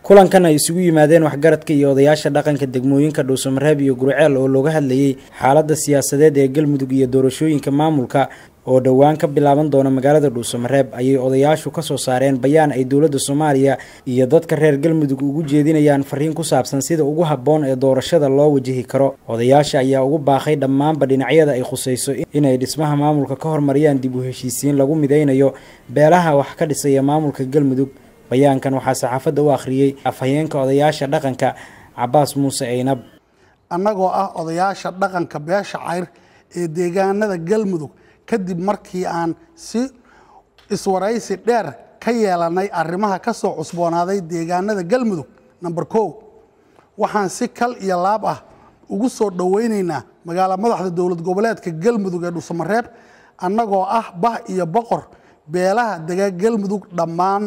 kulankan ay isugu yimaadeen waxgaradka iyo odayaasha dhaqanka degmooyinka dhuusamareeb iyo gurceel oo looga hadlayey xaaladda siyaasadeed ee galmudug iyo doorashooyinka maamulka oo dhowaan ka bilaaban doona magaalada dhuusamareeb ayay odayaashu ka soo saareen bayaan ay dowladda soomaaliya iyo dadka reer galmudug ugu jeedinayaan fariin ku saabsan sida ugu habboon ee doorashada loo wajihi karo odayaasha ayaa ugu baaqay dhammaanba dhinacyada ay khusayso inay dhismaha maamulka ka hormariyaan dib u heshiisiin lagu midaynayo beelaha wax ka dhisaya maamulka galmudug bayaankan waxaa saxaafadda u akhriyey afhayeenka odayaasha dhaqanka cabaas muuse aynab annagoo ah odayaasha dhaqanka beesha cayr ee deegaanada galmudug kadib markii aan si iswaraysi dheer ka yeelanay arrimaha ka soo cusboonaaday deegaanada galmudug number kow waxaan si kal iyo laab ah ugu soo dhowaynaynaa magaalo madaxda dowlad goboleedka galmudug ee dhuusamareeb annagoo ah bah iyo boqor beelaha dega galmudug dhammaan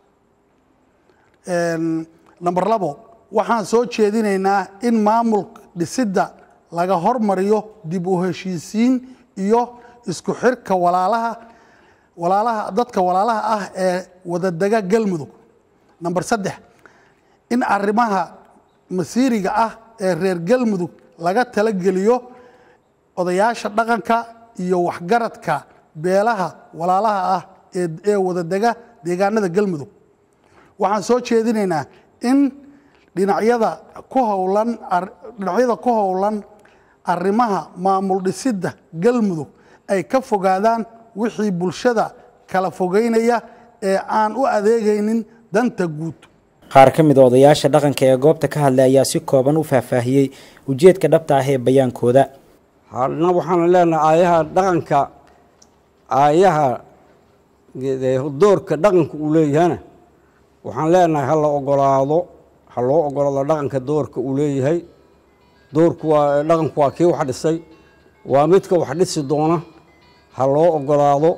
number labo waxaan soo jeedinaynaa in maamul dhisidda laga hormariyo dib u heshiisiin iyo isku xirka walaalaha walaalaha dadka walaalaha ah ee wadadega galmudug number saddex in arrimaha masiiriga ah ee reer galmudug laga talageliyo odayaasha dhaqanka iyo waxgaradka beelaha walaalaha ah ee wadadega deegaanada galmudug waxaan soo jeedinaynaa in dhinacyada ku howlan dhinacyada ku howlan arrimaha maamul dhisidda galmudug ay ka fogaadaan wixii bulshada kala fogeynaya ee aan u adeegaynin danta guud qaar ka mid a odayaasha dhaqanka ee goobta ka hadlay ayaa si kooban u faahfaahiyey ujeedka dhabta ah ee bayaankooda hadna waxaanu leenahay aayaha dhaqanka aayaha doorka dhaqanka uu leeyahana waxaan leenahay ha la ogolaado ha loo ogolaado dhaqanka doorka uu leeyahay doorku waa dhaqanku waa kii wax dhisay waa midka wax dhisi doona ha loo ogolaado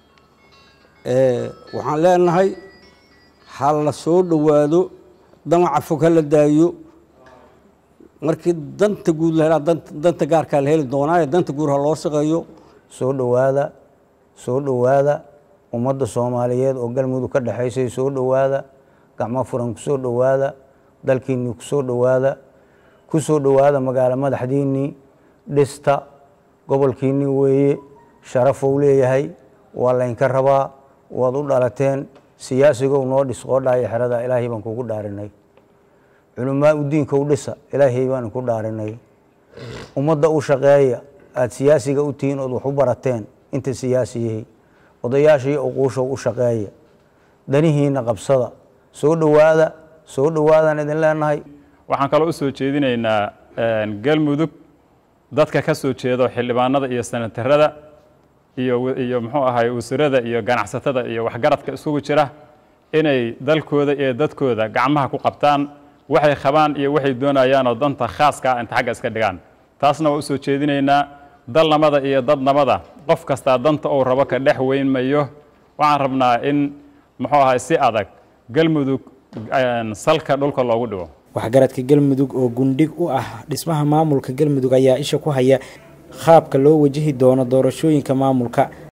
waxaan leenahay ha la soo dhowaado damaca fog ha la daayo markii danta guud la helaa danta gaarkaa la heli doonaa ee danta guud ha loo shaqeeyo soo dhowaada soo dhowaada ummadda soomaaliyeed oo galmudug ka dhexaysay soo dhowaada gacmo furan ku soo dhowaada dalkiinnii ku soo dhowaada ku soo dhowaada magaalo madaxdiinnii dhista gobolkiinnii weeye sharafou leeyahay waa laynka rabaa waad u dhalateen siyaasigow noo dhis qoodhaaya xerada ilaahay baan kugu dhaarinay culamaa u diinkow dhisa ilaahay baan ku dhaarinay ummadda u shaqeeya aada siyaasiga u tihiin ood wax u barateen inta siyaasiyihii odayaashii uquushow u shaqeeya danihiinna qabsada soo dhowaada soo dhowaadaan idin leenahay waxaan kaloo u soo jeedinaynaa galmudug dadka ka soo jeedo xildhibaanada iyo sanatarada iyo iyo muxuu ahay usurada iyo ganacsatada iyo waxgaradka isugu jira inay dalkooda iyo dadkooda gacmaha ku qabtaan waxay qabaan iyo waxay doonayaanoo danta khaaska ah inta xagga iska dhigaan taasna waa u soo jeedinaynaa dalnamada iyo dadnamada qof kastaa danta uu rabo ka dhex weyn mayo waxaan rabnaa in muxuu ahay si adag galmudug salka dhulka loogu dhigo waxgaradka galmudug oo gundhig u ah dhismaha maamulka galmudug ayaa isha ku haya qaabka loo wajihi doono doorashooyinka maamulka